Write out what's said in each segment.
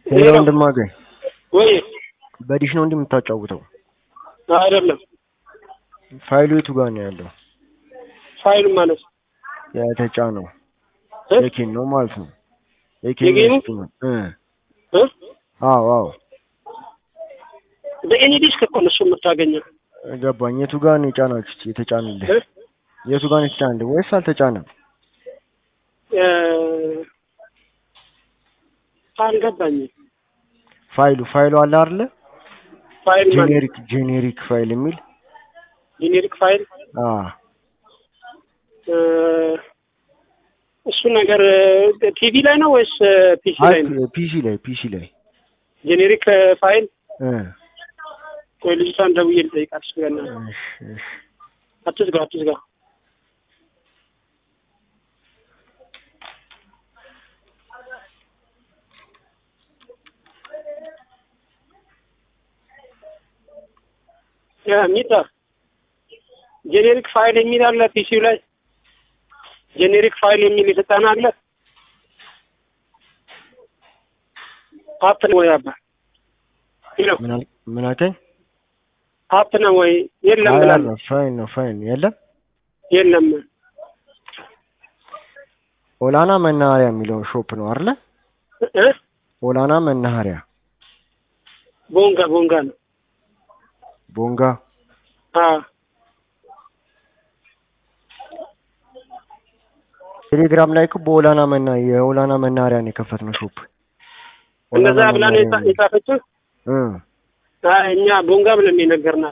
ሄሎ ወንድማገኝ ወይ በዲሽ ነው እንዲህ የምታጫውተው? አይደለም። ፋይሉ የቱ ጋር ነው ያለው? ፋይል ማለት የተጫነው እ? የኬን ነው ማለት ነው። የኬን የጌሙ? ውስጥ ነው እ እ? አዎ አዎ በኤኒ ዲስክ እኮ ነው እሱ የምታገኘው። ገባኝ። የቱ ጋር ነው የጫናችሁት? የተጫነልህ እ? የቱ ጋር ነው የተጫነልህ ወይስ አልተጫነም? እ፣ አልገባኝም። ፋይሉ ፋይሉ አለ አይደለ? ፋይል ማለት ጄኔሪክ ጄኔሪክ ፋይል የሚል ጄኔሪክ ፋይል አ እ፣ እሱ ነገር ቲቪ ላይ ነው ወይስ ፒሲ ላይ ነው? ፒሲ ላይ ፒሲ ላይ ጄኔሪክ ፋይል እ ቆይ ልጅቷን ደውዬ ልጠይቃት። እሱ ገና እሺ እሺ አትዝጋ አትዝጋ። ያ ሚጣ ጄኔሪክ ፋይል የሚል አለ ፒሲው ላይ ጄኔሪክ ፋይል የሚል የተጫነ አለ። አፕ ነው ወይ አባ ይሎ ምን አል ምን አልከኝ? አፕ ነው ወይ የለም አይ ብላለች። አለ ፋይል ነው ፋይል የለም። የለም ኦላና መናኸሪያ የሚለው ሾፕ ነው አይደለ? እ ኦላና መናኸሪያ ቦንጋ ቦንጋ ነው። ቦንጋ አ ቴሌግራም ላይ እኮ በኦላና መና የኦላና መናኸሪያ ነው የከፈትነው ሾፕ። እንደዛ ኦላና ብላ ነው የጻ- መናኸሪያ የጻፈችው። እ አይ እኛ ቦንጋ ብለን የነገርናት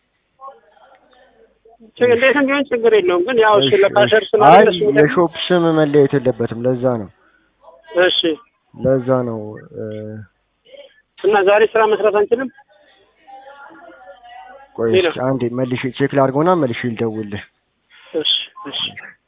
ችግር እንዴትም ቢሆን ችግር የለውም። ግን ያው እሱ እሺ፣ ለፓሸር እሺ። ስላለ አይ እሱ ደግሞ- የሾፕ ስም መለየት የለበትም። ለዛ ነው እሺ። ለዛ ነው እ፣ እና ዛሬ ስራ መስራት አንችልም። ቆይ ሌላ? እስኪ አንዴ መልሼ ቼክ ላድርገውና መልሼ ልደውልልህ። እሺ እሺ